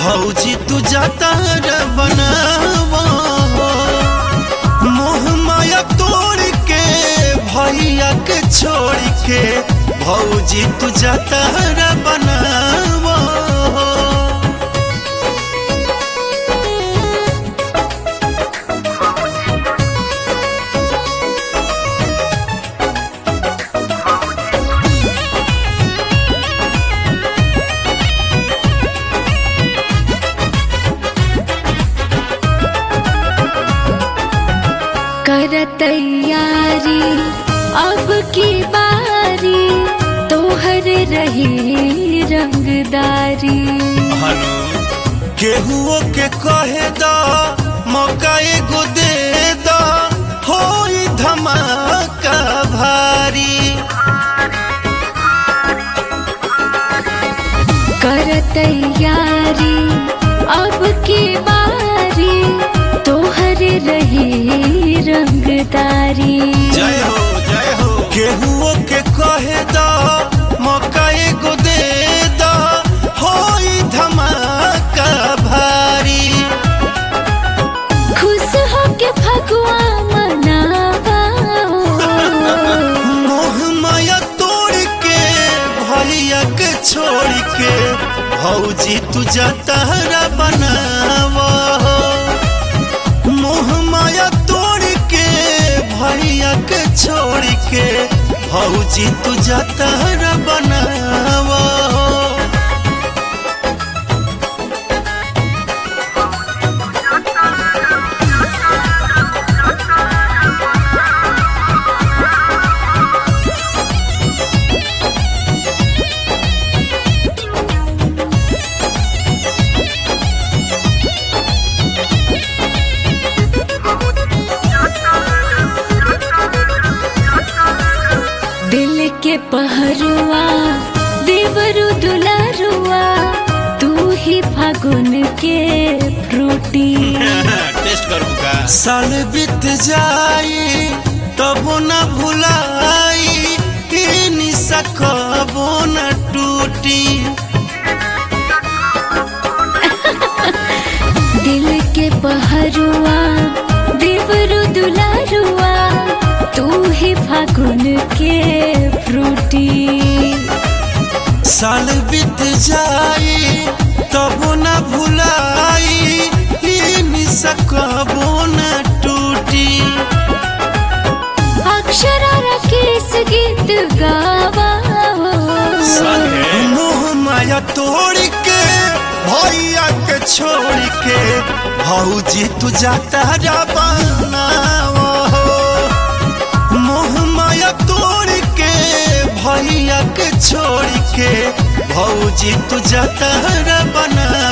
भौजी तू जाता रे बनावा मोह माया तोड़ के भैया के छोड़ के भौजी तू जाता रे बनावा कर तैयारी अब की बारी तोहर रही रंगदारी हनु केहुओ के कहे दा मौका एगो दे दा होई धमाका भारी कर तैयारी अब की बारी तोहर रही रंगदारी जय हो जय हो केहुओ के कहे दा मौका एगो दे दा होई धमाका भारी खुश हो के फगुआ मनावा मोह माया तोड़ के भैया के छोड़ के भौजी तू जतहरा बनावा मोह माया तोड़ के भैया के छोड़ के भौजी तू जतहरा बनावा दिल के पहरुआ देवरु दुलारुआ तू ही फागुन के फ्रूटी टेस्ट करू का साल बीत जाई तबो न भुलाई ई निशा कबो न टूटी दिल के पहरुआ देवरु दुलारुआ तू ही फागुन के फ्रूटी साल बीत जाई तबो न भुलाई ई निशा कबो न टूटी अक्षरा राकेश गीत गावा मोह माया तोड़ के भैया के छोड़ के भौजी तू जाता जा बनावा हो। मोह माया तोड़ के भैया के छोड़ के भौजी तू जाता रा बना